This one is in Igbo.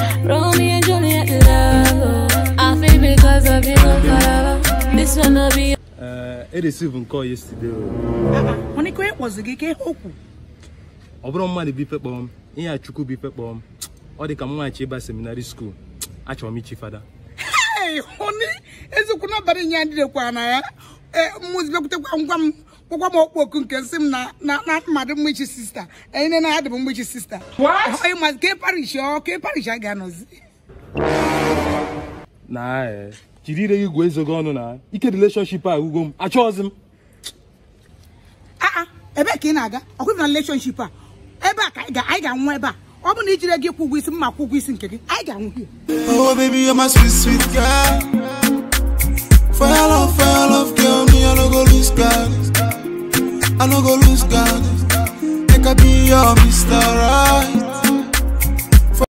Romeo and Juliet love. oh. I feel because of you, forever. This one will be ee eresivu nke ọ yesterday o. mana ike onye kpọzi gị ka ihe okwu ọ bụrụ mmadụ bife kpọọ m ihe a chukwu bife kpọọ m ọ dị ka m nwachi ịba seminarị skuul achọrọ m ichi fada Hey, honey, eziokwu n'abalị nye adịrekwa na ya mmụzi bịakwutekwa ngwa m gwagwa m okpu oku nke nsị m na na na mmadụ mgbechi sista enye na adị m mgbechi sista onye mazi ke parish ọ ke parish a ga-anọzi na ee jiri ire gị gwa ezo gị ọnụ na ike releshọnship a ugwo m achọghịzi m aa ebe ka ị na-aga ọkwa na relationship a ebe a ka anyị ga- anyị ga-anwụ ebe a ọ bụ na ijire gị kwụ ụgwọ isi mma kwụ ụgwọ isi nke gị anyị ga-anwụ hie Oh baby, you're my sweet, sweet girl. For your love, for your love, girl, me I no go lose God. I no go lose God. Make I be your Mr. Right.